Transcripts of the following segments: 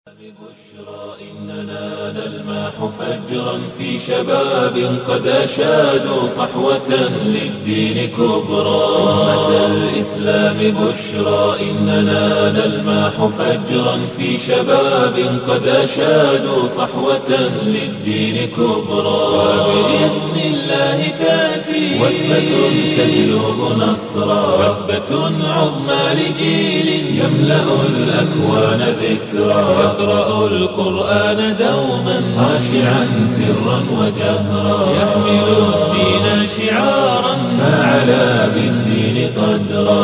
بشرى إننا نلمح فجرا في شباب قد أشادوا صحوة للدين كبرى أمة الإسلام بشرى إننا نلمح فجرا في شباب قد أشادوا صحوة للدين كبرى وبإذن الله تأتي وثبة تجلب نصرا وثبة عظمى لجيل يملأ الأكوان ذكرى يقرأ القرآن دوما خاشعا سرا وجهرا يحمل الدين شعارا فعلى بالدين قدرا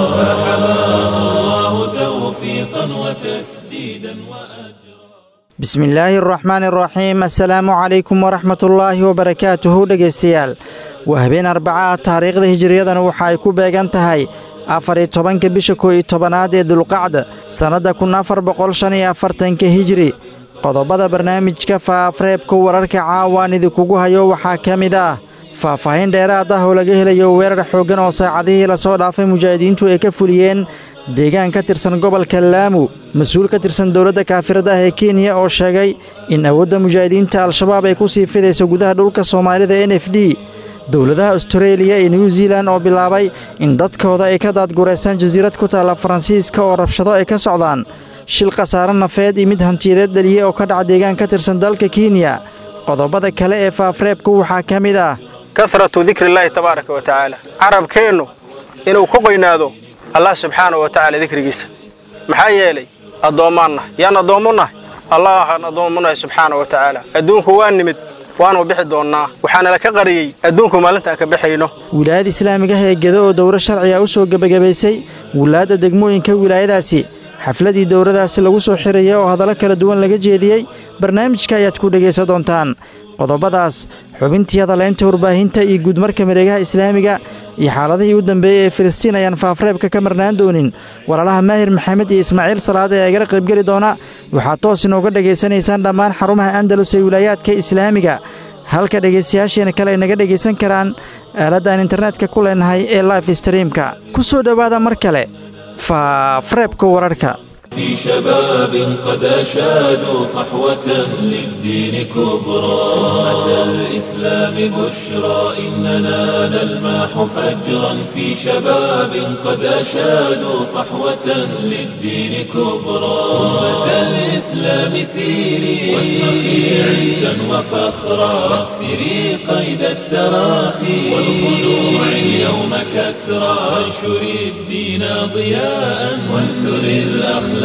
فحماه الله توفيقا وتسديدا وأجرا bismi illaahi araxmaan araxiim assalaamu calaykum waraxmatullaahi wabarakaatuhu dhegaystayaal waa habeen arbaca ah taariikhda hijiriyadana waxa ay ku beegan tahay afar-iyo tobanka bisha koo iyo tobanaad ee dulqacda sannadda kun afar boqol shan iyo afartanka hijiri qodobada barnaamijka faafreebka wararka caawaan idinkugu hayo waxaa ka mid ah faahfaahin dheeraad ah oo laga helayo weerar xooggan oo saacadihii lasoo dhaafay mujaahidiintu ay ka fuliyeen deegaan ka tirsan gobolka laamu mas-uul ka tirsan dowladda kaafirada ah ee kenya oo sheegay in awoodda mujaahidiinta al-shabaab ay ku sii fidayso gudaha dhulka soomaalida n f d dowladaha astareeliya iyo new zealan oo bilaabay in dadkooda ay ka daadgureystaan jasiirad ku taalla faransiiska oo rabshado ay ka socdaan shil khasaare nafeed iyo mid hantiyadeed dhaliye oo ka dhaca deegaan ka tirsan dalka kenya qodobada kale ee faafreebku waxaa ka mid ah kahratu dikrillaahi tabaaraka wa tacaala carabkeennu inuu ku qoynaado allah subxaana wa tacaala dikrigiisa maxaa yeelay addoommaan nahay yaan addoommu nahay allahaan addoommu nahay subxaana wa tacaala adduunku waa nimid waanu bixi doonnaa waxaana la ka qariyey adduunku maalintaan ka baxayno wilaayada islaamiga ah ee gedo oo dowro sharciga u soo gebagabaysay wilaadda degmooyinka wilaayadaasi xafladii dowradaasi lagu soo xiraya oo hadallo kala duwan laga jeediyey barnaamijka ayaad ku dhegaysan doontaan qodobadaas xubintii hadaleynta warbaahinta iyo guudmarka mareegaha islaamiga iyo xaaladihii u dambeeyey ee filistiin ayaan faafreebka ka marnaan doonin walaalaha maahir maxamed iyo ismaaciil salaad ee agala qaybgeli doona waxaad toos inooga dhegaysanaysaan dhammaan xarumaha andalus ee wilaayaadka islaamiga halka dhegaystayaasheena kale ay naga dhegaysan karaan aaladdan internetka ku leenahay ee life streamka ku soo dhowaada mar kale faafreebka wararka في شباب قد أشادوا صحوة للدين كبرى أمة الإسلام بشرى إننا نلمح فجرا في شباب قد أشادوا صحوة للدين كبرى أمة الإسلام سيري واشرخي عزا وفخرا واكسري قيد التراخي والخنوع اليوم كسرى وانشري الدين ضياء وانثري الأخلاق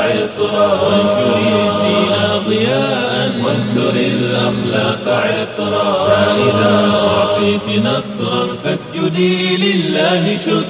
عطرا وانشري الدين ضياء وانثر الأخلاق عطرا فإذا أعطيت نصرا فاسجدي لله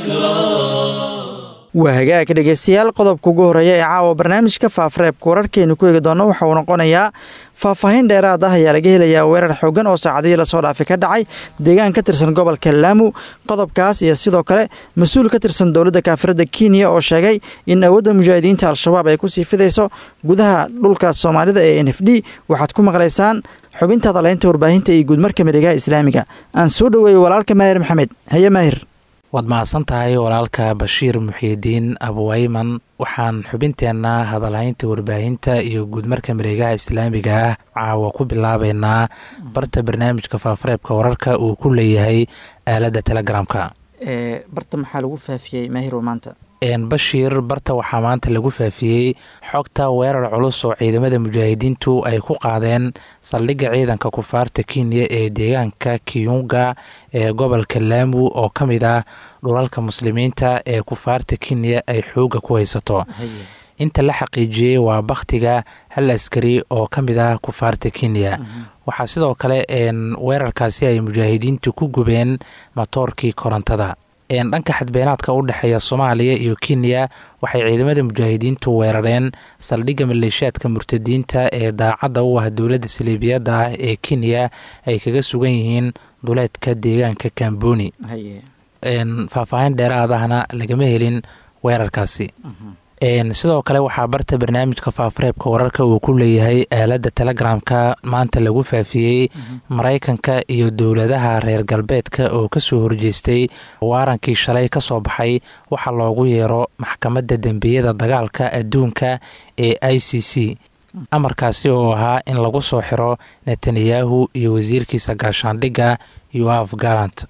شكرا waa hagaag dhegaystayaal qodobka ugu horreeya ee caawa barnaamijka faafreebka wararkeenu ku eegi doonno waxa uu noqonayaa faahfaahin dheeraad ah ayaa laga helayaa weerar xoogan oo saacadihii lasoo dhaafay ka dhacay deegaan ka tirsan gobolka laamu qodobkaas iyo sidoo kale mas-uul ka tirsan dowladda kaafirada kenya oo sheegay in awoodda mujaahidiinta al-shabaab ay ku sii fidayso gudaha dhulka soomaalida ee n f d waxaad ku maqlaysaan xubinta hadaleynta warbaahinta iyo guudmarka mareegaha islaamiga aan soo dhoweeyey walaalka maahir maxamed haye maahir waad mahadsan tahay walaalka bashiir muxiidiin abuwayman waxaan xubinteenna hadalhaynta warbaahinta iyo guudmarka mareegaha islaamiga ah caawa ku bilaabeynaa barta barnaamijka faafareebka wararka uu ku leeyahay aaladda telegramka barta maxaa lagu faafiyey maahiro maanta bashiir barta waxaa maanta lagu faafiyey xogta weerar culus oo ciidamada mujaahidiintu ay ku qaadeen saldhigga ciidanka kufaarta kenya ee deegaanka kiyunga ee gobolka laamu oo ka mid ah dhulalka muslimiinta ee kufaarta kenya ay xoogga ku haysato inta la xaqiijiyey waa bakhtiga hal askari oo ka mid ah kufaarta kenya waxaa sidoo kale weerarkaasi ay mujaahidiintu ku gubeen matoorkii korontada dhanka xadbeenaadka u dhexeeya soomaaliya iyo kenya waxay ciidamada mujaahidiintu weerareen saldhigga maleeshiyaadka murtadiinta ee daacadda u ah dowladda saliibiyadda ah ee kenya ay kaga sugan yihiin duleedka deegaanka kamboni faahfaahin dheeraadahna lagama helin weerarkaasi sidoo kale waxaa barta barnaamijka faafareebka wararka uu ku leeyahay aaladda telegramka maanta lagu faafiyey maraykanka iyo dowladaha reer galbeedka oo kasoo horjeestay waarankii shalay kasoo baxay waxaa loogu yeero maxkamadda dembiyada dagaalka adduunka ee i c c amarkaasi oo ahaa in lagu soo xiro netanyahu iyo wasiirkiisa gaashaandhigga yoaf galant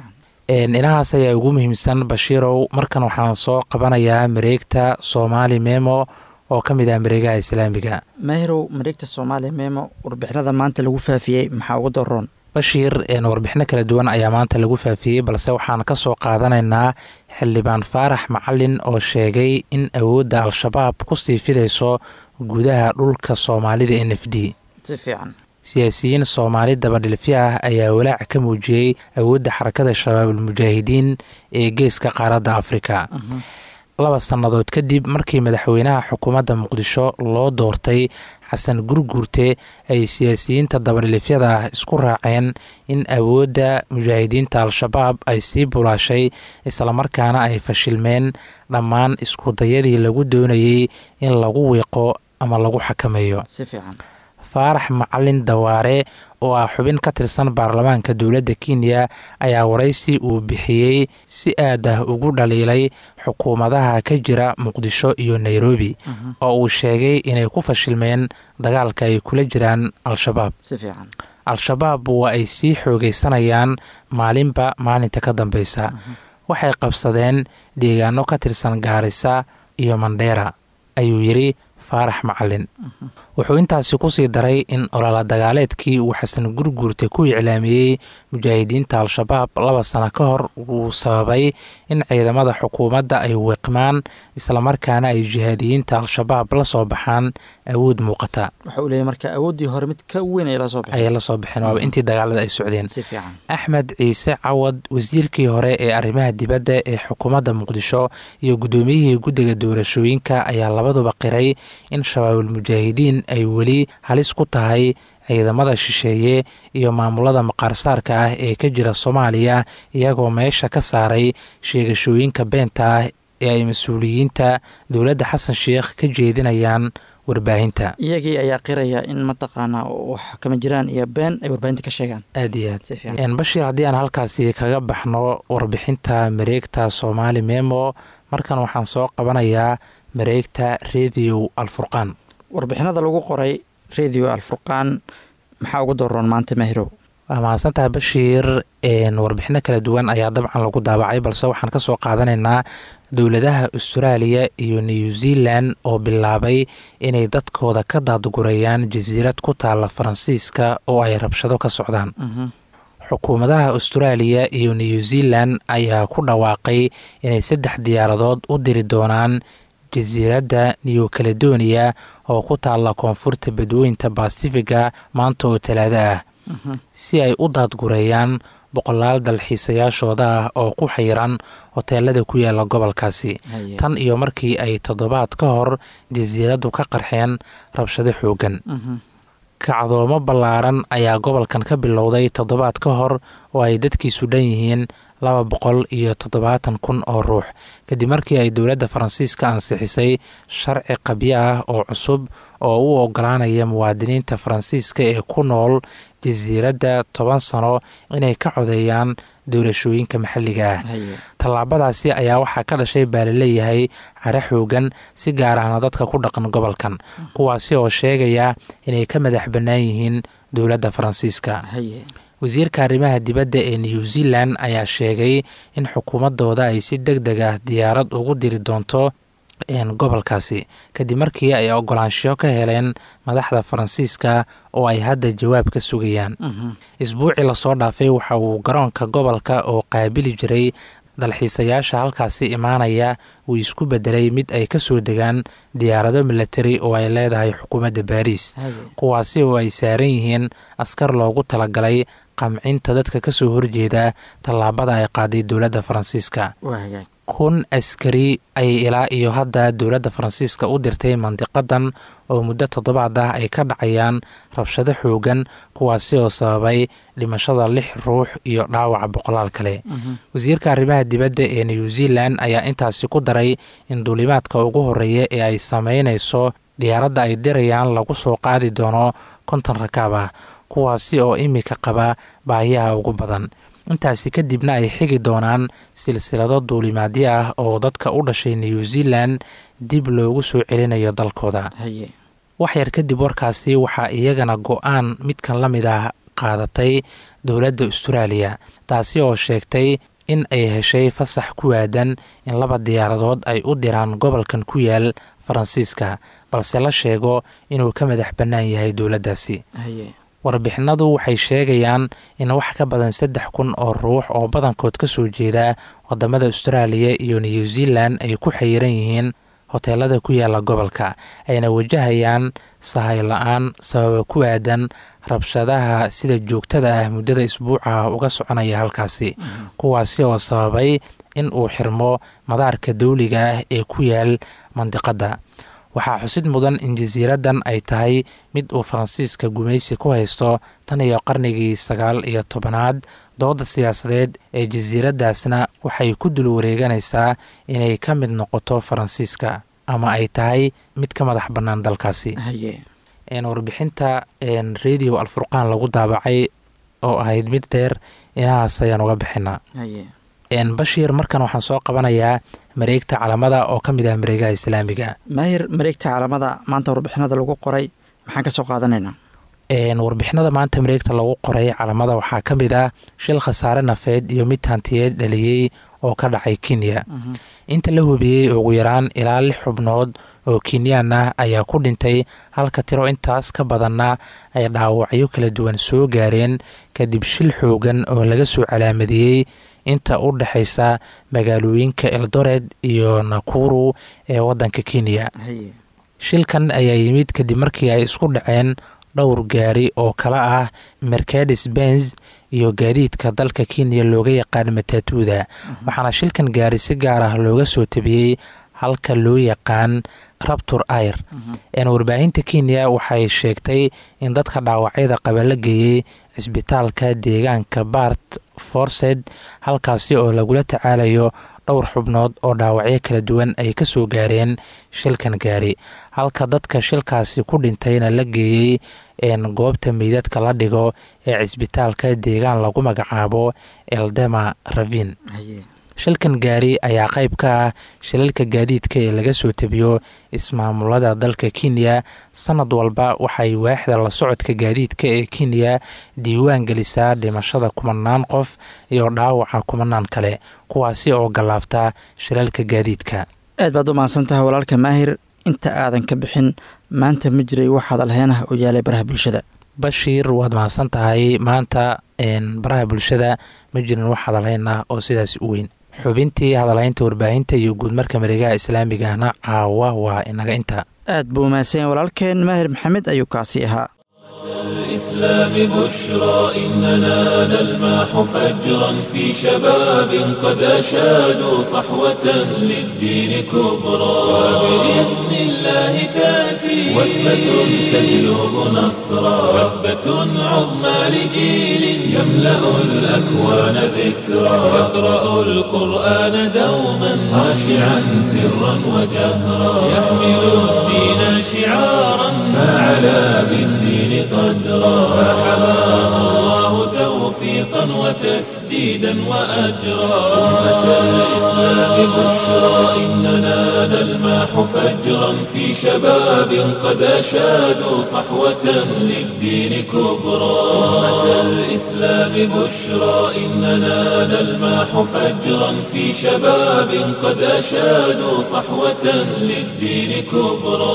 inahaas ayaa ugu muhiimsan bashiirow markan waxaan soo qabanayaa mareegta soomaali memo oo ka mid ah mareegaha islaamiga maahirow mareegta soomaaliya memo warbixinada maanta lagu faafiyey maxaa uga daroon bashiir warbixino kala duwan ayaa maanta lagu faafiyey balse waxaan ka soo qaadanaynaa xildhibaan faarax macalin oo sheegay in awoodda al-shabaab kusii fidayso gudaha dhulka soomaalida n f d si fiican siyaasiyiin soomaali dabadhilfyo ah ayaa walaac ka muujiyey awoodda xarakada shabaabulmujaahidiin ee geeska qaaradda afrika laba sannadood kadib markii madaxweynaha xukuumadda muqdisho loo doortay xasan gurguurte ay siyaasiyiinta dabadhilifyada ah isku raaceen in awoodda mujaahidiinta al-shabaab ay sii bulaashay islamarkaana ay fashilmeen dhammaan iskudayadii lagu doonayey in lagu wiiqo ama lagu xakameeyo si fiican faarax macalin dawaare oo ah xubin ka tirsan baarlamaanka dowladda kenya ayaa waraysi uu bixiyey si aad ah ugu dhaliilay xukuumadaha ka jira muqdisho iyo nairobi oo uu sheegay inay ku fashilmeen dagaalka ay kula jiraan al-shabaab si fiican al-shabaab waa ay sii xoogaysanayaan maalinba maalinta ka dambeysa waxay qabsadeen deegaano ka tirsan gaarisa iyo mandheera ayuu yidhi faarax macalin wuxuu intaasi kusii daray in olala dagaaleedkii uu xasan gurguurta ku iclaamiyey mujaahidiinta al-shabaab laba sano ka hor uu sababay in ciidamada xukuumadda ay wiiqmaan islamarkaana ay jihaadiyiinta al-shabaab la soo baxaan awood muuqata waxa uu leeyay marka awooddii hore mid ka weyn ay la soo baxeen ayay la soo baxeen waaba intii dagaalada ay socdeen si fiican axmed ciise cawad wasiirkii hore ee arrimaha dibadda ee xukuumadda muqdisho iyo guddoomiyihii guddiga doorashooyinka ayaa labaduba qiray in shabaabulmujaahidiin ay weli halis ku tahay ciidamada shisheeye iyo maamulada maqaarsaarka ah ee ka jira soomaaliya iyagoo meesha ka saaray sheegashooyinka beenta ah ee ay mas-uuliyiinta dowladda xasan sheikh ka jeedinayaan warbaahinta iyagii ayaa qiraya in mataqaanaa wax kama jiraan iyo been ay warbaahinta ka sheegaan aad iyo si fiican aad bashiir haddii aan halkaasi kaga baxno warbixinta mareegta soomaali memo markan waxaan soo qabanayaa mareegta radio alfurqaan warbixinada lagu qoray radio alfurqaan maxaa ugu daroon maanta maahirow waa mahadsantahay bashiir warbixino kala duwan ayaa dabcan lagu daabacay balse waxaan kasoo qaadanaynaa dowladaha austraaliya iyo new zealand oo bilaabay inay dadkooda ka daadgurayaan jasiirad ku taala faransiiska oo ay rabshado ka socdaan xukuumadaha austraaliya iyo new zealand ayaa ku dhawaaqay inay saddex diyaaradood u diri doonaan jasiiradda new caledonia oo ku taalla koonfurta badweynta basifiga maanta oo talaado ah si ay u daadgureeyaan boqolaal dalxiisayaashooda ah oo ku xayiran hoteelada ku yaala gobolkaasi tan iyo markii ay toddobaad ka hor jasiiraddu ka qarxeen rabshado xooggan kacdoomo ballaaran ayaa gobolkan ka bilowday toddobaad ka hor oo ay dadkiisu dhan yihiin laba boqol iyo toddobaatan kun oo ruux kadib markii ay dowladda faransiiska ansixisay sharci qabyo ah oo cusub oo u ogolaanaya muwaadiniinta faransiiska ee ku nool jasiiradda toban sano inay ka codeeyaan doorashooyinka maxalliga ah tallaabadaasi ayaa waxaa ka dhashay baa laleeyahay care xoogan si gaar ahna dadka ku dhaqan gobolkan kuwaasi oo sheegaya inay ka madax bannaan yihiin dowladda faransiiska wasiirka arrimaha dibadda ee new zealand ayaa sheegay in xukuumadooda ay si deg deg ah diyaarad ugu diri doonto gobolkaasi kadib markii ay ogolaanshiyo ka heleen madaxda faransiiska oo ay hadda jawaab ka sugayaan isbuucii lasoo dhaafay waxa uu garoonka gobolka oo qaabili jiray dalxiisayaasha halkaasi imaanaya uu isku bedelay mid ay ka soo degaan diyaarado milatari oo ay leedahay xukuumadda baariis kuwaasi oo ay saaran yihiin askar loogu talagalay qamcinta dadka ka soo horjeeda tallaabada ay qaaday dowladda faransiiska kun askari ay ilaa iyo hadda dowladda faransiiska u dirtay mandiqadan oo muddo toddobaad ah ay ka dhacayaan rabshado xoogan kuwaasi oo sababay dhimashada lix ruux iyo dhaawaca boqolaal kale wasiirka arrimaha dibadda ee new zealand ayaa intaasi ku daray in duulimaadka ugu horeeya ee ay sameynayso diyaaradda ay dirayaan lagu soo qaadi doono konton rakaab ah kuwaasi oo imika qaba baahiyaha ugu badan intaasi kadibna ay xigi doonaan silsilado duulimaadyo ah oo dadka u dhashay new zealand dib loogu soo celinayo dalkooda waxyar kadib warkaasi waxaa iyagana go-aan midkan la mid ah qaadatay dowladda austraaliya taasi oo sheegtay in ay heshay fasax ku waadan in laba diyaaradood ay u diraan gobolkan ku yaal faransiiska balse la sheego inuu ka madax bannaan yahay dowladdaasi warbixinadu waxay sheegayaan in wax ka badan saddex kun oo ruux oo badankood ka soo jeeda wadamada austraaliya iyo new zealand ay ku xayiran yihiin hoteelada ku yaala gobolka ayna wajahayaan sahay la-aan sababa ku aadan rabshadaha sida joogtada ah muddada isbuuca uga soconaya halkaasi kuwaasi oo sababay in uu xirmo madaarka dawliga ah ee ku yaal mandiqadda waxaa xusid mudan in jasiiraddan ay tahay mid uu faransiiska gumaysi ku haysto tan iyo qarnigii sagaal iyo tobanaad dooda siyaasadeed ee jasiiraddaasna waxay ku dul wareeganaysaa inay ka mid noqoto faransiiska ama ay tahay mid ka madax bannaan dalkaasi warbixinta radio alfurqaan lagu daabacay oo ahayd mid dheer inahaas ayaan uga bixinaa bashiir markan waxaan soo qabanayaa mareegta calamada oo ka mid ah mareegaha islaamiga maahir mareegta calamada maanta warbixinada lagu qoray maxaan ka soo qaadanaynaa warbixinada maanta mareegta lagu qoray calamada waxaa ka mid ah shil khasaare nafeed iyo mid hantiyeed dhaliyey oo ka dhacay kenya inta la hubiyey ugu yaraan ilaa lix xubnood oo kenyaan ah ayaa ku dhintay halka tiro intaas ka badanna ay dhaawacyo kala duwan soo gaareen kadib shil xoogan oo laga soo calaamadiyey inta u dhexaysa magaalooyinka eldored iyo nakuru ee waddanka kenya shilkan ayaa yimid kadib markii ay isku dhaceen dhowr gaari oo kala ah mercadis benz iyo gaadiidka dalka kenya looga yaqaan matatuuda waxaana shilkan gaari si gaar ah looga soo tabiyey halka loo yaqaan rabtur air warbaahinta kenya waxay sheegtay in dadka dhaawacyada qaba la geeyey cisbitaalka deegaanka bart forsed halkaasi oo lagula tacaalayo dhowr xubnood oo dhaawacyo kala duwan ay ka soo gaareen shilkan gaari halka dadka shilkaasi ku dhintayna la geeyey goobta meydadka la dhigo ee cisbitaalka deegaan lagu magacaabo eldema ravin shilkan gaari ayaa qayb ka ah shilalka gaadiidka ee laga soo tabiyo ismaamulada dalka kenya sanad walba waxay waaxda la socodka gaadiidka ee kenya diiwaan gelisaa dhimashada kumanaan qof iyo dhaawaca kumanaan kale kuwaasi oo gallaafta shilalka gaadiidka aad baad u mahadsantahay walaalka maahir inta aadan ka bixin maanta ma jiray wax hadalheen ah oo yaalay baraha bulshada bashiir waad mahadsan tahay maanta baraha bulshada ma jirin wax hadalhayn ah oo sidaas u weyn xubintii hadalhaynta warbaahinta iyo guudmarka mareegaha islaamigahna caawa waa inaga inta aad buu mahadsan walaalkeen maahir maxamed ayuu kaasi ahaa الإسلام بشرى إننا نلمح فجرا في شباب قد أشادوا صحوة للدين كبرى وبإذن الله تأتي وثبة تجلب نصرا وثبة عظمى لجيل يملأ الأكوان ذكرى يقرأ القرآن دوما خاشعا سرا وجهرا يحمل الدين شعارا فعلى بالدين قدرا فحماه الله توفيقا وتسديدا وأجرا أمة الإسلام بشرى إننا نلمح فجرا في شباب قد أشادوا صحوة للدين كبرى أمة الإسلام بشرى إننا نلمح فجرا في شباب قد أشادوا صحوة للدين كبرى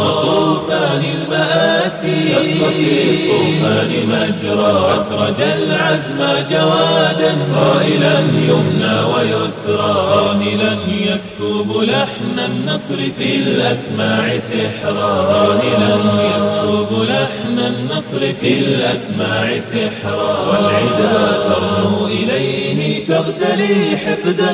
طوفان المآسي شق في الطوفان مجرى أسرج العزم جوادا صائلا يمنى ويسرى صاهلا يسكب لحن النصر في الأسماع سحرا صاهلا يسكب لحن النصر في الأسماع سحرا والعدا ترنو إليه تغتلي حقدا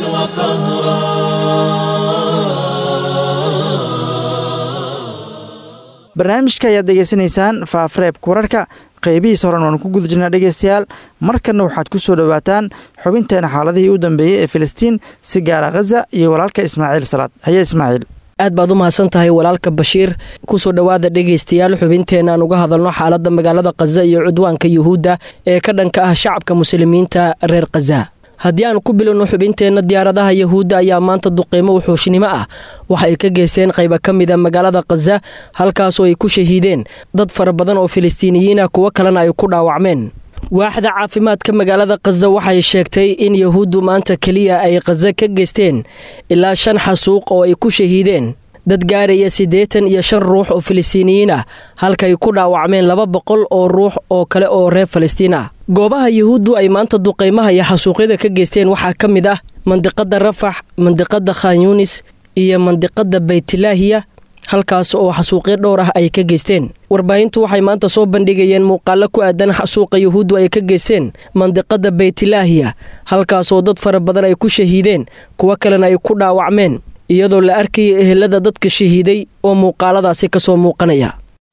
وقهرا barnaamijka ayaad degeysanaysaan faafareebka wararka qeybihiisa horan waanu ku guda jirnaa dhegeystayaal markanna waxaad ku soo dhowaataan xubinteena xaaladihii u dambeeyey ee filistiin si gaara khaza iyo walaalka ismaaciil salaad haye ismaaciil aad baad u mahadsan tahay walaalka bashiir kusoo dhowaada dhegaystayaal xubinteena aan uga hadalno xaaladda magaalada khaza iyo cudwaanka yuhuudda ee ka dhanka ah shacabka muslimiinta reer khaza haddii aan ku bilowno xubinteenna diyaaradaha yahuudda ayaa maanta duqeymo wuxuushnimo ah waxa ay ka geysteen qayba ka mida magaalada khaza halkaasoo ay ku shahiideen dad fara badan oo filistiiniyiin ah kuwo kalena ay ku dhaawacmeen waaxda caafimaadka magaalada khaza waxay sheegtay in yahuuddu maanta keliya ay khaza ka geysteen ilaa shan xasuuq oo ay ku shahiideen dad gaaraya siddeetan iyo shan ruux oo filistiiniyiin ah halkay ku dhaawacmeen laba boqol oo ruux oo kale oo reer falastiin ah goobaha yahuuddu ay maanta duqaymaha iyo xasuuqyada ka geysteen waxaa ka mid ah mandiqadda rafax mandiqadda khan yunis iyo mandiqadda baytilaahiya halkaas oo xasuuqyo dhowr ah ay ka geysteen warbaahintu waxay maanta soo bandhigayeen muuqaalo ku aadan xasuuqa yahuuddu ay ka geysteen mandiqadda baytilaahiya halkaasoo dad fara badan ay ku shahiideen kuwo kalena ay ku dhaawacmeen iyadoo la arkaya ehelada dadka shahiiday oo muuqaaladaasi ka soo muuqanaya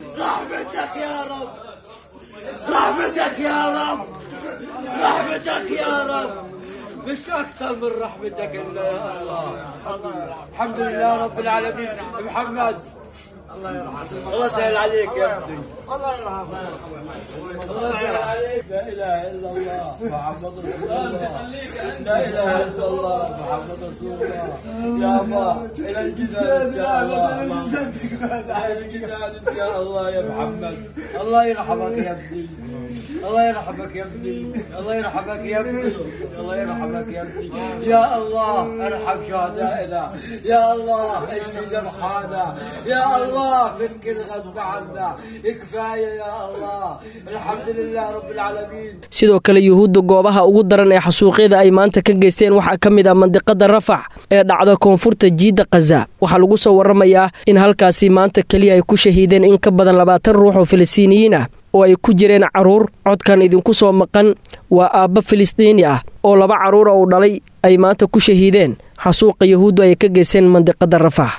مش اكثر من رحمتك الا يا الله الحمد لله رب العالمين محمد الله يرحمك الله يسهل عليك يا ابني الله يرحمك الله يسهل عليك لا اله الا الله محمد رسول الله لا اله الا الله محمد رسول الله يا الله الى الجزائر ان شاء الله الى الجزائر ان شاء الله يا محمد الله يرحمك يا ابني الله يرحمك يا ابني الله يرحمك يا ابني الله يرحمك يا ابني يا الله ارحم شهدائنا يا الله اشفي جرحانا يا الله فك الغضب عنا كفايه يا الله الحمد لله رب العالمين sidoo kale yuhuudda goobaha ugu daran ee xasuuqyada ay maanta ka geysteen waxaa ka mid ah mandiqada rafax ee dhacda koonfurta jiidda khaza waxaa lagu soo waramayaa in halkaasi maanta keliya ay ku shahiideen in ka badan labaatan ruux oo filistiiniyiin ah oo ay ku jireen carruur codkan idinku soo maqan waa aabba filistiini ah oo laba carruura uu dhalay ay maanta ku shahiideen xasuuqa yahuuddu ay ka geysteen mandiqada rafax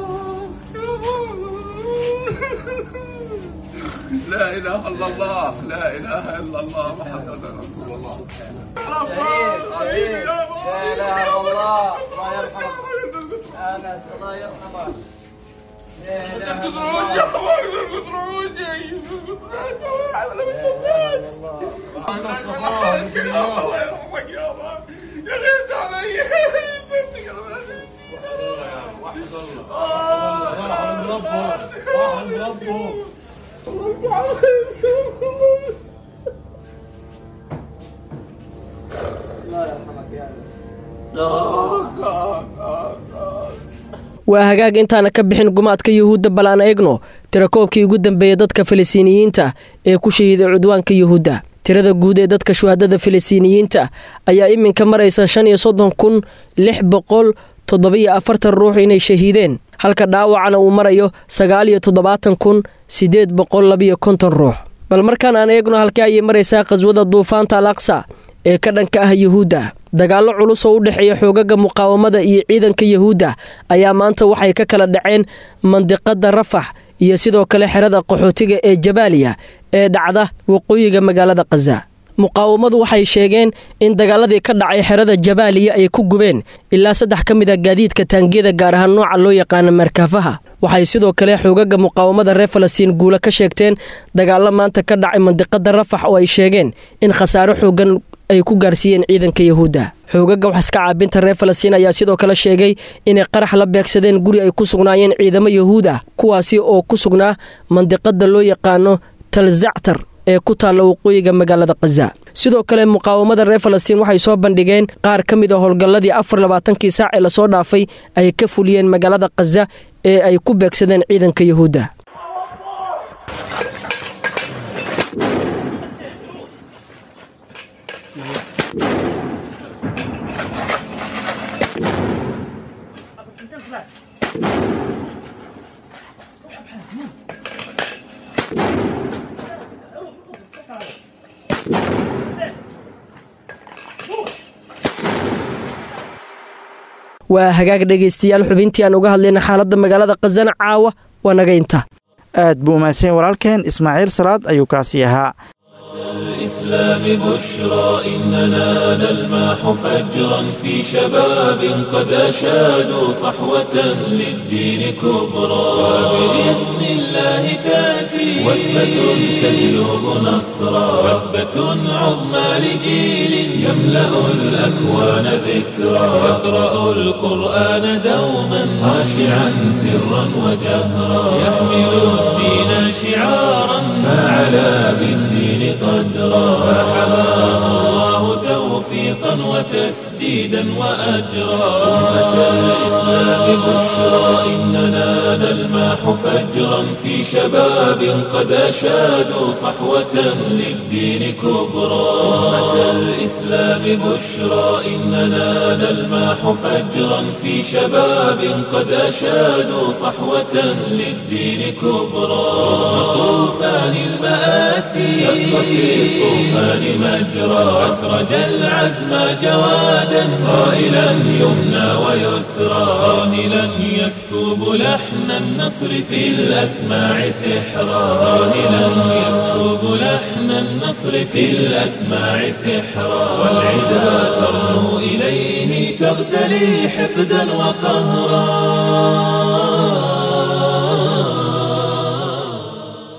لا اله الا الله لا اله الا الله محمد رسول الله لا اله الا الله الله يرحمك انس الله يرحمك لا اله الا الله waa hagaag intaana ka bixin gumaadka yuhuudda bal aan eegno tirakoobkii ugu dambeeyey dadka filistiiniyiinta ee ku shahiiday cudwaanka yuhuudda tirada guud ee dadka shuhadada filistiiniyiinta ayaa iminka maraysa shan iyo soddon kun lix boqol toddobiyo afartan ruux inay shahiideen halka dhaawacana uu marayo sagaal iyo toddobaatan kun siddeed boqol labiyo konton ruux bal markaan aan eegno halkii ayay maraysaa qhaswada duufaanta al aqsa ee ka dhanka ah yuhuudda dagaallo culus oo u dhexeeya xoogaga muqaawamada iyo ciidanka yuhuudda ayaa maanta waxay ka kala dhaceen mandiqada rafax iyo sidoo kale xerada qaxootiga ee jabaaliya ee dhacda waqooyiga magaalada khaza muqaawamadu waxay sheegeen in dagaaladii ka dhacay xerada jabaaliya ay ku gubeen ilaa saddex ka mid a gaadiidka taangiyada gaar ahaan nooca loo yaqaano markaafaha waxay sidoo kale xoogaga muqaawamada reer falastiin guula ka sheegteen dagaallo maanta ka dhacay mandiqada rafax oo ay sheegeen in khasaaro xoogan ay ku gaarsiiyeen ciidanka yahuudda xoogaga waxaska caabinta reer falastiin ayaa sidoo kale sheegay inay qarax la beegsadeen guri ay ku sugnaayeen ciidamo yahuud ah kuwaasi oo ku sugnaa mandiqada loo yaqaano talzactar ee ku taalla waqooyiga magaalada khaza sidoo kale muqaawamada reer falastiin waxay soo bandhigeen qaar ka mid a howlgalladii afar labaatankii saac ee lasoo dhaafay ay ka fuliyeen magaalada khaza ee ay ku beegsadeen ciidanka yahuudda waa hagaag dhegaystayaal xubintii aan uga hadlayna xaaladda magaalada khazana caawa waa naga inta aad buu umahadsanya walaalkeen ismaaciil salaad ayuu kaasi ahaa الإسلام بشرى إننا نلمح فجرا في شباب قد أشادوا صحوة للدين كبرى وبإذن الله تأتي وثبة تجلب نصرا وثبة عظمى لجيل يملأ الأكوان ذكرا يقرأ القرآن دوما خاشعا سرا وجهرا يحمل الدين شعارا فعلى بالدين قدرا فحماه الله توفيقا وتسديدا وأجرا أمة الإسلام بشرى إننا نلمح فجرا في شباب قد أشادوا صحوة للدين كبرى أمة الإسلام بشرى إننا نلمح فجرا في شباب قد أشادوا صحوة للدين كبرى طوفان المآسي شق في الطوفان مجرى أسرج العزم جوادا صائلا يمنى ويسرى صاهلا يسكب لحن النصر في الأسماع سحرا صاهلا يسكب لحن النصر في الأسماع سحرا والعدا ترنو إليه تغتلي حقدا وقهرا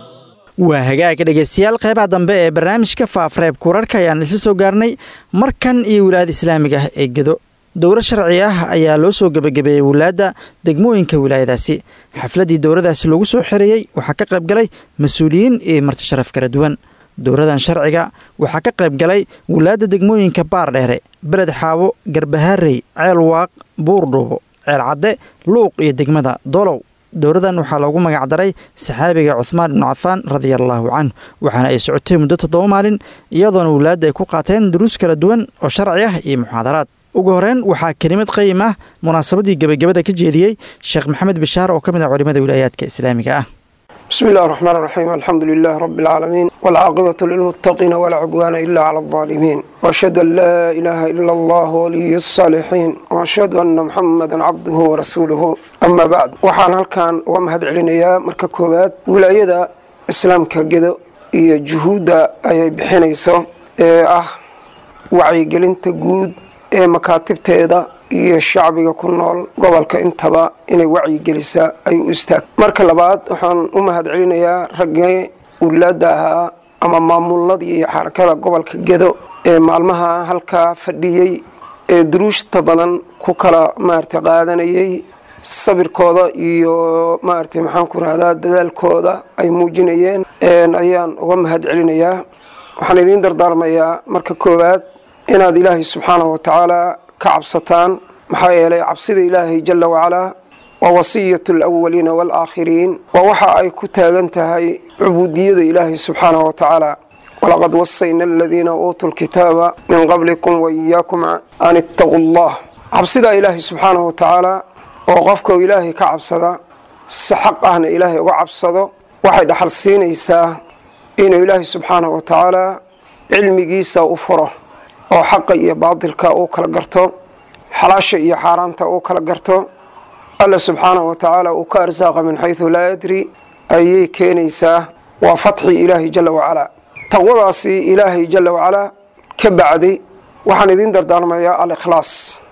waa hagaaga dhegeystayaal qeybaha dambe ee barnaamijka faafreeb kurarka ayaan isla soo gaarnay markan iyo wilaayada islaamiga ah ee gedo dowro sharci ah ayaa loo soo gebagabeeyey wilaadda degmooyinka wilaayadaasi xafladdii dowradaasi lagu soo xereeyey waxaa ka qayb galay mas-uuliyiin iyo marti sharaf kala duwan dowradan sharciga waxaa ka qayb galay wilaadda degmooyinka baardheere beled xaabo garbahaarey ceel waaq buurdhuubo ceel cadde luuq iyo degmada dolow dowradan waxaa loogu magacdaray saxaabiga cuhmaan ibnu cafaan radiallaahu canhu waxaana ay socotay muddo toddoba maalin iyadoona wilaadda ay ku qaateen duruus kala duwan oo sharci ah iyo muxaadaraad ugu horeyn waxaa kelimad qayim ah munaasabadii gebagabada ka jeediyey sheekh maxamed bishaar oo ka mid ah culimada wilaayaadka islaamiga ah بسم الله الرحمن الرحيم الحمد لله رب العالمين والعاقبة للمتقين ولا عدوان إلا على الظالمين وأشهد أن لا إله إلا الله ولي الصالحين وأشهد أن محمدا عبده ورسوله أما بعد وحان هلكان ومهد علينا مركا كوبات ولاية إسلام كجدو iyo juhuudda ayay bixinayso ee ah wacyigelinta guud ee makaatibteeda iyo shacbiga ku nool gobolka intaba inay wacyigelisaa ay u istaag marka labaad waxaan u mahad celinayaa raggii ulaada ahaa ama maamuladii iyo xarakada gobolka gedo ee maalmaha halkaa fadhiyey ee duruushta badan ku kala maarata qaadanayay sabirkooda iyo maarata maxaan ku rahdaa dadaalkooda ay muujinayeen ayaan uga mahad celinayaa waxaan idiin dardaarmayaa marka koowaad inaad ilaahay subxaanahu watacaala ka cabsataan maxaa yeelay cabsida ilaahay jala wacalaa waa wasiyatu alawaliina waalaakhiriin waa waxa ay ku taagan tahay cubuudiyada ilaahay subxaanahu watacaala walaqad wasayna aladiina uutuu lkitaaba min qablikum waiyaakum an ittaquu allah cabsidaa ilaahay subxaanahu watacaala oo qofka ilaahay ka cabsada si xaq ahna ilaahay uga cabsado waxay dhaxal siinaysaa inuu ilaahay subxaanahu watacaala cilmigiisa u furo oo xaqa iyo baadilka uu kala garto xalaasha iyo xaaraanta uu kala garto alla subxaanahu watacaala uu ka arsaaqa min xaysu laa yadri ayay keenaysaa waa fatxi ilaahay jala wacalaa taqwadaasi ilaahay jala wacalaa ka bacday waxaan idiin dardaarmayaa al-ikhlaas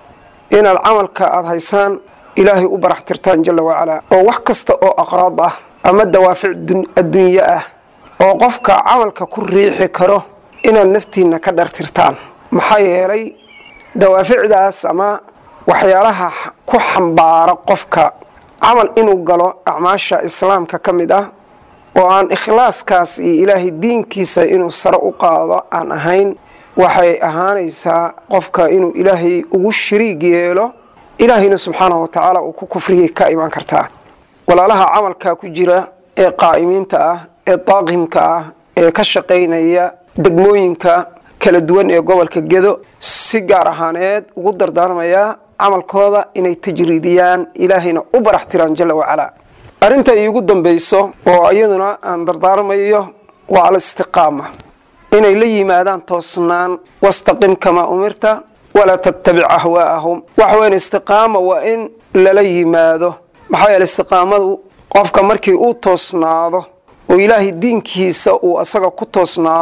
inaad camalka aada haysaan ilaahay u barax tirtaan jala wacalaa oo wax kasta oo aqraad ah ama dawaafic adduunye ah oo qofka camalka ku riixi karo inaad naftiinna ka dhartirtaan maxaa yeelay dawaaficdaas ama waxyaalaha ku xambaara qofka camal inuu galo acmaasha islaamka ka mid ah oo aan ikhlaaskaas iyo ilaahay diinkiisa inuu sare u qaado aan ahayn waxay ahaanaysaa qofka inuu ilaahay ugu shariig yeelo ilaahayna subxaanahu watacaala uu ku kufriyay ka imaan kartaa walaalaha camalkaa ku jira ee qaa'imiinta ah ee daaqimka ah ee ka shaqaynaya degmooyinka kala duwan ee gobolka gedo si gaar ahaaneed ugu dardaarmayaa camalkooda inay tajriidiyaan ilaahayna u barax tiraan jala wacalaa arrinta iigu dambayso oo iyaduna aan dardaarmayo waa alistiqaama inay la yimaadaan toosnaan wastaqim kamaa umirta walaa tattabic ahwaa'ahum waxa weyan istiqaama waa in lala yimaado maxaa yeele istiqaamadu qofka markii uu toosnaado oo ilaahay diinkiisa uu asaga ku toosnaado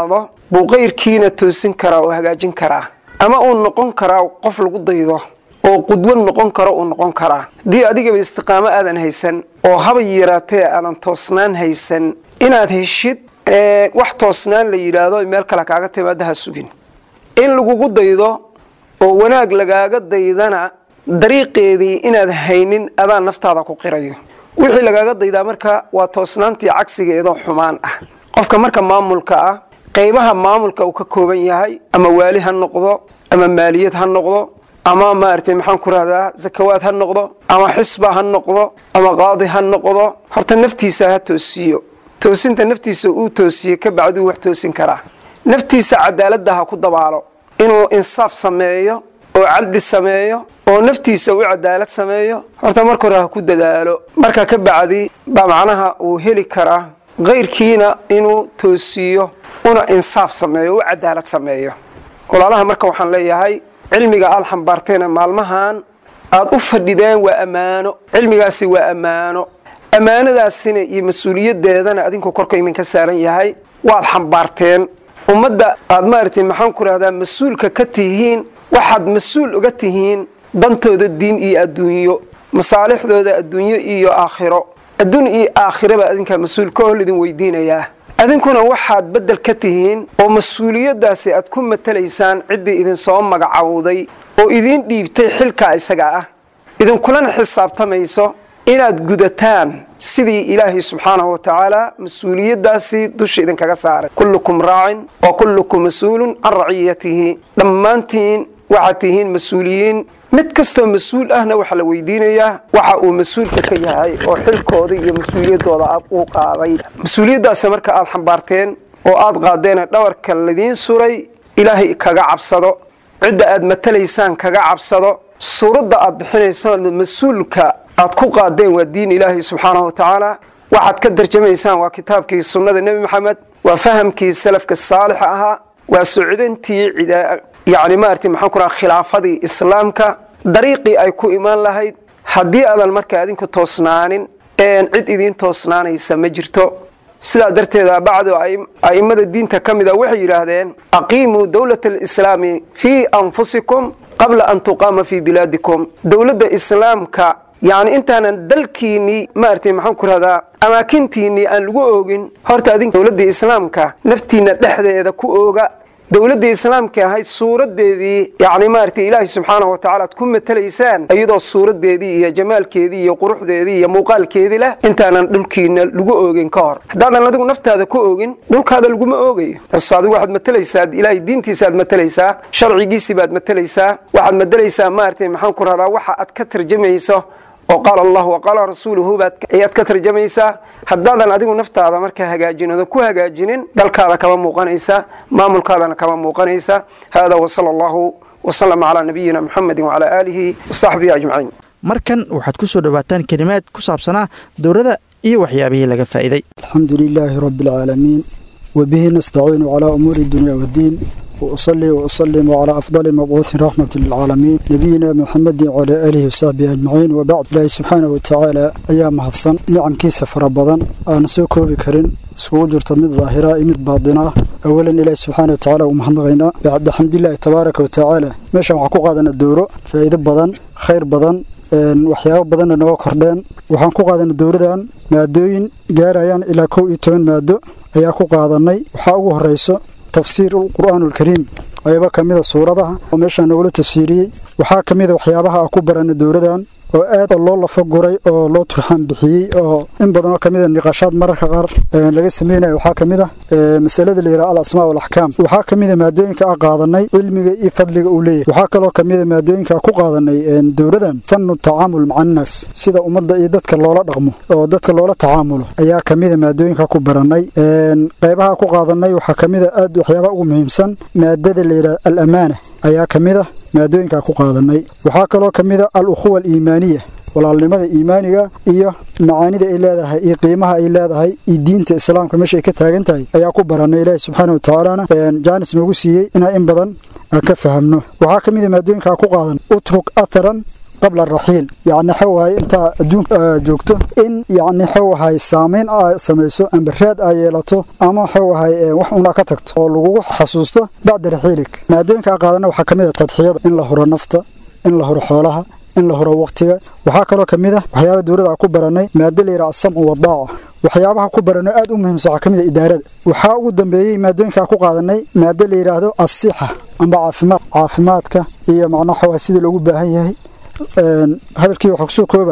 buu qayrkiina toosin karaa oo hagaajin karaa ama uu noqon karaa qof lagu daydo oo qudwo noqon karo uu noqon karaa haddii adigaba istiqaamo aadan haysan oo haba yaraatee aadan toosnaan haysan inaad heshid wax toosnaan la yidhaahdo meel kale kaaga timaada ha sugin in lagugu daydo oo wanaag lagaaga daydana dariiqeedii inaad haynin adaa naftaada ku qirayo wixii lagaaga daydaa marka waa toosnaantii cagsigeedoo xumaan ah qofka marka maamulka ah qaybaha maamulka uu ka kooban yahay ama waali ha noqdo ama maaliyad ha noqdo ama maaragtay maxaan ku rahdaa zakawaad ha noqdo ama xisba ha noqdo ama qaadi ha noqdo horta naftiisa ha toosiyo toosinta naftiisa uu toosiye ka bacduu wax toosin karaa naftiisa cadaaladda ha ku dabaalo inuu insaaf sameeyo oo cadli sameeyo oo naftiisa u cadaalad sameeyo horta marka hore ha ku dadaalo marka ka bacdi baa macnaha uu heli karaa kayrkiina inuu toosiiyo una insaaf sameeyo u cadaalad sameeyo walaalaha marka waxaan leeyahay cilmiga aada xambaarteena maalmahan aada u fadhideen waa ammaano cilmigaasi waa ammaano ammaanadaasina iyo mas-uuliyadeedana adinku korka idinka saaran yahay waad xambaarteen ummadda aad maaragtay maxaan ku rahdaa mas-uulka ka tihiin waxaad mas-uul uga tihiin dantooda diin iyo adduunyo masaalixdooda adduunyo iyo aakhiro adduun iyo aakhiraba adinkaa mas-uul ka hol idin weydiinayaa adinkuna waxaad beddel ka tihiin oo mas-uuliyaddaasi aad ku matalaysaan ciddii idinsoo magacowday oo idiin dhiibtay xilkaa isaga ah idinkulana xisaabtamayso inaad gudataan sidii ilaahay subxaanahu wa tacaala mas-uuliyaddaasi dusha idinkaga saaray kullukum raacin wa kullukum mas-uulun can raciyatihi dhammaantiin waxaad tihiin mas-uuliyiin mid kastoo mas-uul ahna waxaa la weydiinayaa waxa uu mas-uulka ka yahay oo xilkooda iyo mas-uuliyaddooda uu qaaday mas-uuliyaddaasi marka aada xambaarteen oo aada qaadeen dhawarka ladiin suray ilaahay kaga cabsado cidda aad matalaysaan kaga cabsado suuradda aad bixinaysaan mas-uulka aad ku qaadeen waa diin ilaahay subxaanahu wa tacaala waxaad ka darjamaysaan waa kitaabkii sunnada nebi maxamed waa fahamkii salafka saalixa ahaa waa socdantii yani maarata maxaan ku raha khilaafadii islaamka dariiqii ay ku imaan lahayd haddii aadan marka adinku toosnaanin cid idiin toosnaanaysa ma jirto sidaa darteeda bacdu a'immada diinta ka mida waxay yidhaahdeen aqiimuu dowlata alislaami fii anfusikum qabla an tuqaama fii bilaadikum dowladda islaamka yacni intaanan dalkiinnii maaragtay maxaan ku rahdaa amaakintiinnii aan lagu oogin horta adink dowladda islaamka naftiinna dhexdeeda ku ooga dowladda islaamka ahayd suuradeedii yani maaragtay ilaahay subxaanahu watacaala ad ku matalaysaan iyadoo suuradeedii iyo jamaalkeedii iyo quruxdeedii iyo muuqaalkeedii leh intaanan dhulkiina lagu oogin ka hor haddaadan adigu naftaada ku oogin dhulkaada laguma oogayo taas adigu waxaad matalaysaa ilaahay diintiisaaad matalaysaa sharcigiisii baad matalaysaa waxaad matalaysaa maaragtay maxaan ku rahdaa waxa aad ka tarjamayso oo qaala allahu wa qaala rasuuluhu baad ayaad ka tarjamaysaa haddaadan adigu naftaada markaa hagaajin oodan ku hagaajinin dalkaada kama muuqanaysa maamulkaadana kama muuqanaysa hada wasala allahu wasalama calaa nabiyina muxamedi wacalaa aalihi wasaxbihi ajmaciin markan waxaad ku soo dhowaataan kelimaad ku saabsanaa dowladda iyo waxyaabihii laga faa'iiday alxamdu lilaahi rabbi alcaalamiin wabihi nastaciinu calaa umuuri dunya waddiin وأصلي وأسلم على أفضل مبعوث رحمة للعالمين نبينا محمد وعلى آله وصحبه أجمعين وبعد الله سبحانه وتعالى أيام هدسن نعم كيس فربضا أنا سوكو بكرين سوو جرت من ظاهرة مد باطنة أولا إلهي سبحانه وتعالى ومحمدغينا بعد الحمد لله تبارك وتعالى ماشا وحكو قادنا الدورو فإذا بدن خير بدن waxyaabo badanna nooga kordheen waxaan ku qaadanay dowladan maadooyin gaarayaan ilaa kow iyo toban maado ayaa ku qaadanay waxaa ugu horeyso tafsiir qur'aan ulkariim ayaba ka mida suuradaha oo meeshaan nagula tafsiiriyey waxaa ka mida waxyaabaha a ku baranay dowladan oo aad loo lafa guray oo loo turxaan bixiyey oo in badan oo kamida niqaashaad mararka qaar laga sameynayo waxaa ka mid ah masalada la yidhaha al asmaa walaxkaam waxaa ka mida maadooyinka a qaadanay cilmiga iyo fadliga uu leeyahay waxaa kaloo ka mida maadooyinka ku qaadanay dowladan fanu tacaamul maca annaas sida ummadda iyo dadka loola dhaqmo oo dadka loola tacaamulo ayaa ka mida maadooyinka ku baranay qaybaha ku qaadanay waxaa ka mida aad waxyaabaha ugu muhiimsan maadada la yidhaha al amaana ayaa ka mid ah maadooyinkaa ku qaadanay waxaa kaloo ka mid a al ukhuwa aliimaaniya walaalnimada iimaaniga iyo macaanida ay leedahay iyo qiimaha ay leedahay iyo diinta islaamka meesha ay ka taagan tahay ayaa ku baranay ilaahi subxaana wa tacaalana jaanis noogu siiyey inaa in badan aan ka fahamno waxaa ka mid a maadooyinkaa ku qaadan utruk atharan qabla araxiil yacni xawahay intaa adduunka joogto in yacni xawahay saameyn a samayso amba raad a yeelato ama xawahay wax una ka tagto oo lagugu xasuusto bacda raxiilik maadooyinka a qaadana waxaa ka mid a tadxiyada in la huro nafta in la huro xoolaha in la huro waqtiga waxaa kaloo ka mid ah waxyaaba dowladda ku baranay maado la yidhaha asamcu wadaaca waxyaabaha ku baranay aad u muhiimsan waxaa ka mid a idaarada waxaa ugu dambeeyey maadooyinkaa ku qaadanay maado la yidhaahdo asixa amba caafimaad caafimaadka iyo macnaha xawaa sidii loogu baahan yahay hadalkii waxaa kusoo kooba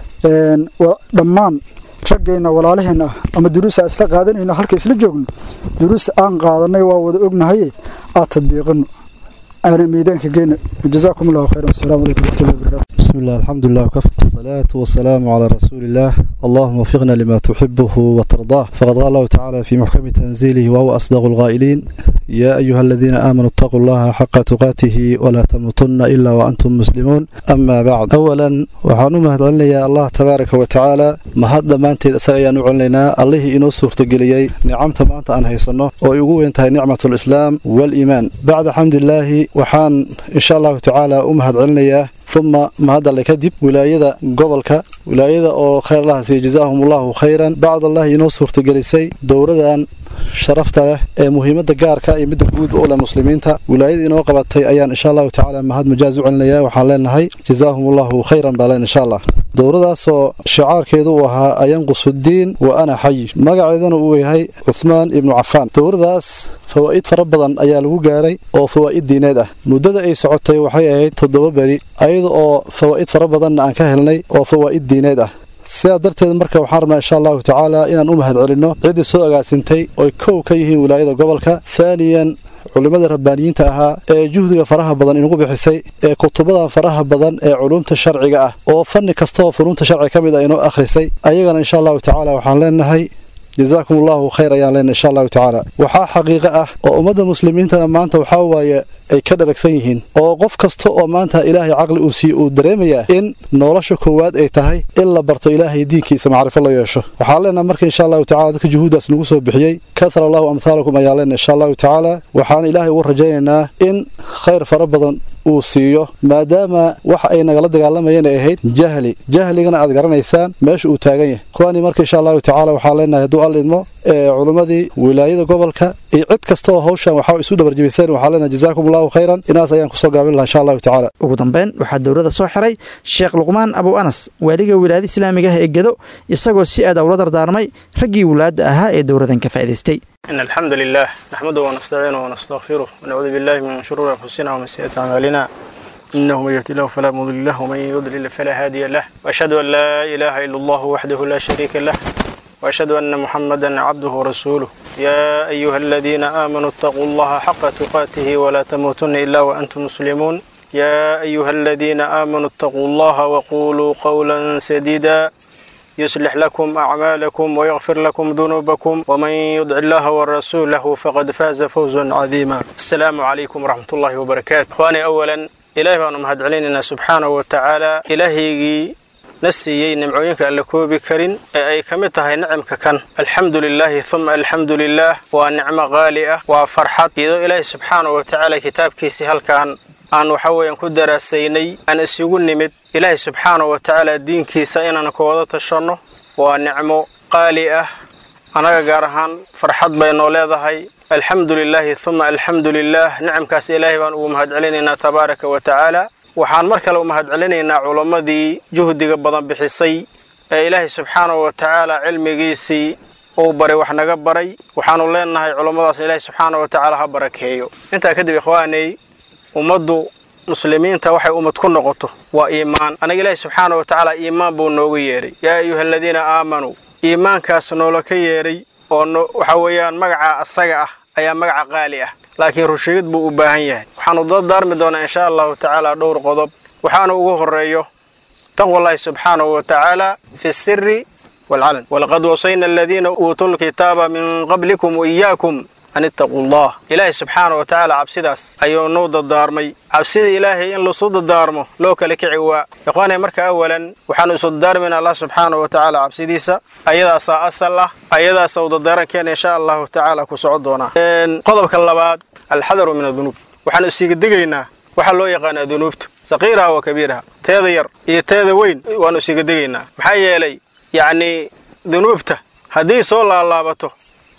dhammaan raggeenna walaalaheenna ah ama duruusa isla qaadanayno halka isla joogno duruus aan qaadanay waa wada ognahay aad tadbiiqino أنا ميدانك جينا جزاكم الله خيرا والسلام عليكم ورحمة الله وبركاته بسم الله الحمد لله وكفى الصلاة والسلام على رسول الله اللهم وفقنا لما تحبه وترضاه فقد قال الله تعالى في محكم تنزيله وهو أصدق القائلين يا أيها الذين آمنوا اتقوا الله حق تقاته ولا تموتن إلا وأنتم مسلمون أما بعد أولا وحانو مهد يا الله تبارك وتعالى ما هذا ما أنت سأيا نعلنا الله إنو سورة قليي نعمة ما أنت أنهي صنه ويقول انتهي نعمة الإسلام والإيمان بعد حمد الله waxaan insha allahu tacaala u mahad celinayaa uma mahadale kadib wilaayada gobolka wilaayada oo khayr laha siiya jazaahum allahu khayran bacdallahi inoo suurtagelisay dowradan sharafta leh ee muhiimadda gaarka iyo midda guud u leh muslimiinta wilaayada inoo qabatay ayaan insha allahu tacaala mahad majaaz u celinaya waxaan leenahay jazaahum allahu khayran baa leen insha allah dowradaasoo shicaarkeedu uu ahaa ayanqusudiin wa ana xayi magaceedana uu yahay cuhmaan ibnu cafaan dowradaas fawaa'id fara badan ayaa lagu gaaray oo fawaa'id diineed ah muddada ay socotay waxay ahayd toddoba beri ayada oo fawaa'id fara badanna aan ka helnay oo fawaa'id diineed ah sidaa darteed marka waxaan rabnaa insha allahu tacaala inaan u mahad celinno ciddii soo agaasintay oy kow ka yihiin wilaayada gobolka thaaniyan culimmada rabbaaniyiinta ahaa ee juhdiga faraha badan inugu bixisay ee kutubada faraha badan ee culumta sharciga ah oo fanni kastaoo funuunta sharci ka mid a inoo akhrisay ayagana insha allahu tacaala waxaan leenahay jazaakum allahu khayr ayaan leenahay insha allahu tacaala waxaa xaqiiqo ah oo ummadda muslimiintana maanta waxaa waaye ay ka dharagsan yihiin oo qof kasta oo maanta ilaahay caqli uu siiye uu dareemayaa in nolosha koowaad ay tahay in la barto ilaahay diinkiisa macrifo la yeesho waxaan leenahay marka insha allahu tacala dadka juhuuddaas nagu soo bixiyey kathara allahu amhaalakum ayaan leenahay insha allahu tacaala waxaan ilaahay ugu rajaynaynaa in khayr fara badan uu siiyo maadaama waxa ay nagala dagaalamayeen ay ahayd jahli jahligana aad garanaysaan meesha uu taagan yahay ikhwaanii marka insha allahu tacaala waxaan leenahay hadduu alla idmo culimmadii wilaayada gobolka iyo cid kasta oo hawshan waxaa isu dhabarjibiseen waxaan leenahay jazaakum allahu khayran inaas ayaan kusoo gaabin lahaa insha allahu tacaala ugu dambeyn waxaa dowladda soo xiray sheekh luqmaan abu anas waaliga wilaayada islaamiga ah ee gedo isagoo si aad ula dardaarmay raggii wulaadda ahaa ee dowladan ka faa'idaystay إن الحمد لله نحمده ونستعينه ونستغفره ونعوذ بالله من شرور أنفسنا ومن سيئات أعمالنا إنه من يهدي الله فلا مضل له ومن يضلل فلا هادي له وأشهد أن لا إله إلا الله وحده لا شريك له وأشهد أن محمدا عبده ورسوله يا أيها الذين آمنوا اتقوا الله حق تقاته ولا تموتن إلا وأنتم مسلمون يا أيها الذين آمنوا اتقوا الله وقولوا قولا سديدا يصلح لكم أعمالكم ويغفر لكم ذنوبكم ومن يدع الله ورسوله فقد فاز فوزا عظيما السلام عليكم ورحمة الله وبركاته إخواني أولا إلهي بأنهم هد علينا سبحانه وتعالى إلهي نسيي نمعوينك أن لكوبي كرين أي كمتها نعمك كان الحمد لله ثم الحمد لله ونعمة غالية وفرحة إذا إلهي سبحانه وتعالى كتاب كيسي هل كان aan waxa weeyaan ku daraasaynay aan isugu nimid ilaahay subxaana wa tacaala diinkiisa inaan ka wada tashanno waa nicmo qaali ah annaga gaar ahaan farxad bay noo leedahay alxamdu lilaahi uma alxamdu lilaah nicamkaas ilaahay baan ugu mahadcelinaynaa tabaaraka wa tacaala waxaan mar kale u mahadcelinaynaa culammadii juhdiga badan bixisay ee ilaahay subxaana wa tacaala cilmigiisii uu baray wax naga baray waxaanu leenahay culammadaasna ilaahay subxaana wa tacaala ha barakeeyo intaa kadib ikhwaanay ummaddu muslimiinta waxay ummad ku noqoto waa iimaan anaga ilaahi subxaana wa tacaala iimaan buu nooga yeedhay yaa ayuha aladiina aamanuu iimaankaas noola ka yeedhay oo waxa weeyaan magaca asaga ah ayaa magaca qaali ah laakiin rusheegid buu u baahan yahay waxaanu dardaarmi doonaa insha allahu tacaala dhowr qodob waxaana ugu horeeyo taqwallahi subxaanahu wa tacaala fi siri waalcalan walaqad wasayna aladiina uutuu lkitaaba min qablikum waiyaakum an ittaquu allah ilaahay subxaana wa tacaala cabsidaas ayuu nuu dardaarmay cabsida ilaahay in lasu dardaarmo loo kala kici waa ikhwaanay marka awalan waxaanu isu dardaarmayna allah subxaana wa tacaala cabsidiisa ayadaasaa asal ah ayadaasa u dardaarankeena insha allahu tacaala ku soco doonaa qodobka labaad alxadaru min adunuub waxaanu isiga digaynaa waxaa loo yaqaanaa dunuubtu saqiiraha wa kabiiraha teeda yar iyo teeda weyn waannu isiga degaynaa maxaa yeelay yacnii dunuubta haddii soo laalaabato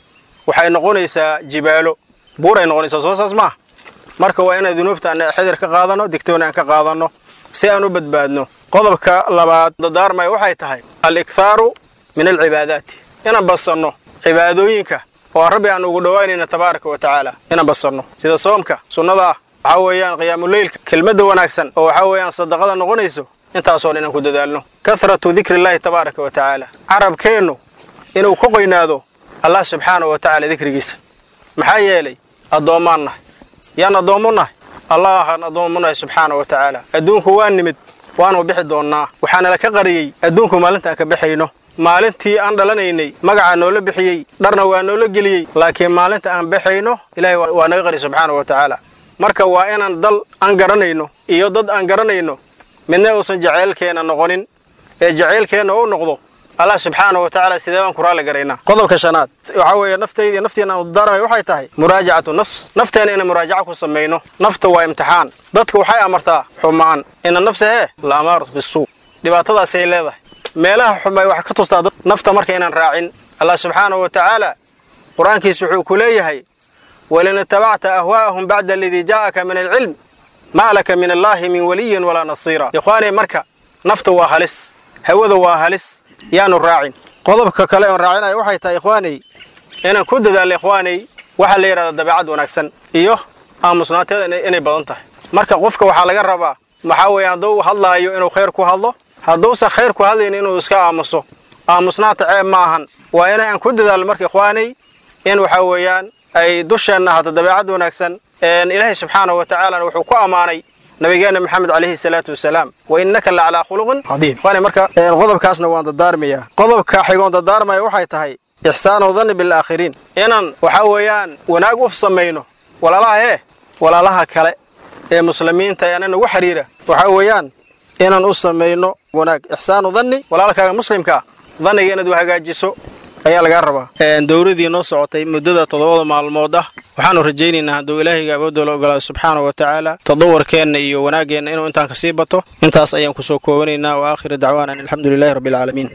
waxay noqonaysaa jibaalo buuray noqonaysaa soo saas maaha marka waa inaan dunuubta aan xedir ka qaadanno digtoon aan ka qaadanno si aan u badbaadno qodobka labaad dadaarmaya waxay tahay al-ikhaaru min alcibaadaati inaan badsanno cibaadooyinka oo rabbi aan ugu dhowaanayna tabaaraka wa tacaala inaan badsanno sida soomka sunnada ah waxaa weeyaan qiyaamuleylka kelmadda wanaagsan oo waxaa weeyaan sadaqada noqonayso intaasoo dhan inaan ku dadaalno kahratu dikrillaahi tabaaraka wa tacaala carabkeennu inuu ku qoynaado allah subxaana wa tacaala dikrigiisa maxaa yeelay addoommaan nahay yaan addoommu nahay allahan addoommu nahay subxaana wa tacaala adduunku waa nimid waanu bixi doonnaa waxaana la ka qariyey adduunku maalintaan ka baxayno maalintii aan dhalanaynay magacaa noola bixiyey dharna waa noola geliyey laakiin maalinta aan baxayno ilaahay waa naga qari subxaana wa tacaala marka waa inaan dal aan garanayno iyo dad aan garanayno midna uusan jaceylkeenna noqonin ee jaceylkeenna u noqdo allah subxaana wa tacaala sidee baan ku raalli garaynaa qodobka shanaad waxaa weeye naftayda iyo nafteena aan udaaramay waxay tahay muraajacatu nafs nafteena inaan muraajaca ku samayno nafta waa imtixaan dadka waxay amartaa xumaan ina nafsa hee la amaaratu bisuu dhibaatadaasay leedahay meelaha xumay wax ka tustaa dad nafta marka inaan raacin allah subxaana wa tacaala qur-aankiisa wuxuu ku leeyahay walin itabacta ahwaa'ahum bacda aladii jaa'aka min alcilm maa laka min allaahi min waliyin walaa nasiira ikhwaanay marka nafta waa halis hawada waa halis yaanu raacin qodobka kale oon raacinayo waxay tahay ikhwaanay inaan ku dadaalno ikhwaanay waxaa la yidhahda dabeecad wanaagsan iyo aamusnaanteeda inay badan tahay marka qofka waxaa laga rabaa waxaa weeye hadduu hadlaayo inuu khayr ku hadlo hadduusan khayr ku hadlayn inuu iska aamuso aamusnaanta ceeb ma ahan waa inaan ku dadaalno marka ikhwaanay in waxaa weeyaan ay dusheenna ahaato dabeecad wanaagsan ilaahay subxaana wa tacaalana wuxuu ku ammaanay nabigeena maxamed calayhi salaatu wasalaam wa innaka la calaa khuluqin cadiim ikhwaani marka qodobkaasna waan dadaarmayaa qodobka xigoon dadaarmaya waxay tahay ixsaanu danni bilaakhiriin inaan waxaa weeyaan wanaag u samayno walaalaha ee walaalaha kale ee muslimiinta ee anan ugu xiriira waxaa weeyaan inaan u samayno wanaag ixsaanu danni walaalkaaga muslimka danniga inaad u hagaajiso ayaa lagaa rabaa dowladii noo socotay muddada toddobada maalmood ah waxaanu rajaynaynaa hadduu ilaahayga awoodoola ogolaado subxaana wa tacaala tadawarkeenna iyo wanaaggeenna inuu intaan kasii bato intaas ayaan kusoo koobanaynaa wa aakhiru dacwaana an alxamdu lilahi rabbi alcaalamiin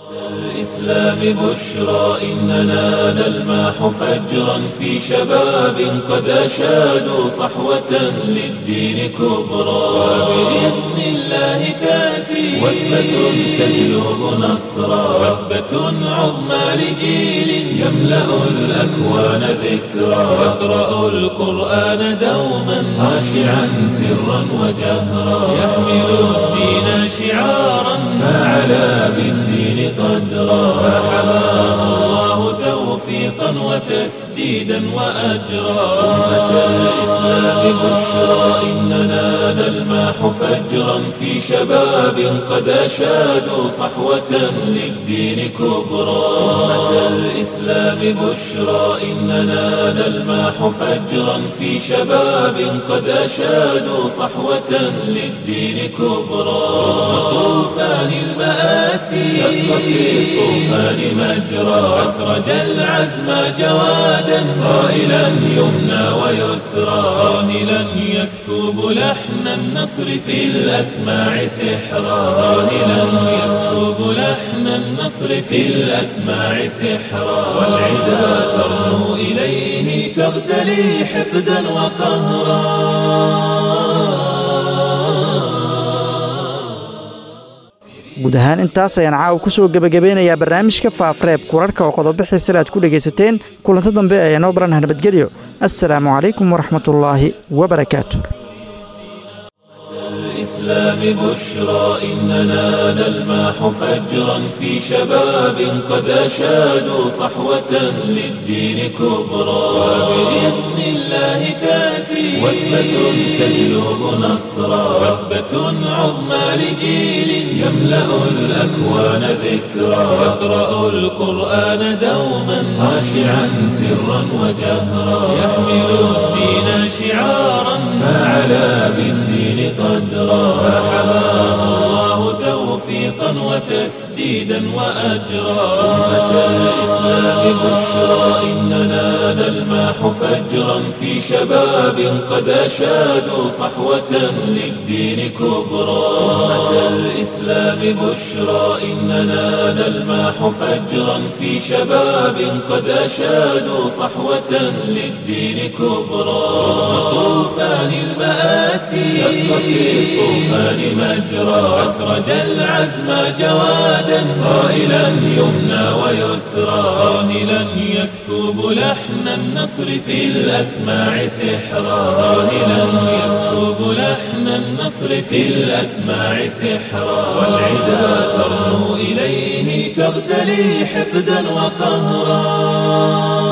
الإسلام بشرى إننا نلماح فجرا في شباب قد أشادوا صحوة للدين كبرى وبإذن الله تأتي وثبة تجلب نصرا وثبة عظمى لجيل يملأ الأكوان ذكرا يقرأ القرآن دوما خاشعا سرا وجهرا يحمل الدين شعارا فعلى بالدين قدرا فحماه الله توفيقا وتسديدا وأجرا أمة الإسلام بشرى إننا نلماح فجرا في شباب قد أشادوا صحوة للدين كبرى أمة الإسلام بشرى إننا نلماح فجرا في شباب قد أشادوا صحوة للدين كبرى طوفان المآسي شق في الطوفان مجرى أسرج العزم جوادا صائلا يمنى ويسرى صاهلا يسكب لحن النصر في الأسماع سحرا صاهلا يسكب لحن النصر في الأسماع سحرا والعدا ترنو إليه تغتلي حقدا وقهرا guud ahaan intaas ayaan caawa ku soo gebagabeynayaa barnaamijka faafreeb kurarhka oo qodobbixii sila aad ku dhegaysateen kulanto dambe ee noo baranah nabadgelyo assalaamu calaykum waraxmatullaahi wabarakaatu الإسلام بشرى إننا نلماح فجرا في شباب قد أشادوا صحوة للدين كبرى وبإذن الله تأتي وثبة تجلب نصرا وثبة عظمى لجيل يملأ الأكوان ذكرا يقرأ القرآن دوما خاشعا سرا وجهرا يحمل الدين شعارا فعلى بالدين قدرا فحماه الله توفيقا توفيقا وتسديدا وأجرا أمة الإسلام بشرى إننا نلمح فجرا في شباب قد أشادوا صحوة للدين كبرى أمة الإسلام بشرى إننا نلمح فجرا في شباب قد أشادوا صحوة للدين كبرى طوفان المآسي شق في الطوفان مجرى أسرج العزم جوادا صائلا يمنى ويسرى صاهلا يسكب لحن النصر في الأسماع سحرا صاهلا يسكب لحن النصر في الأسماع سحرا والعدا ترنو إليه تغتلي حقدا وقهرا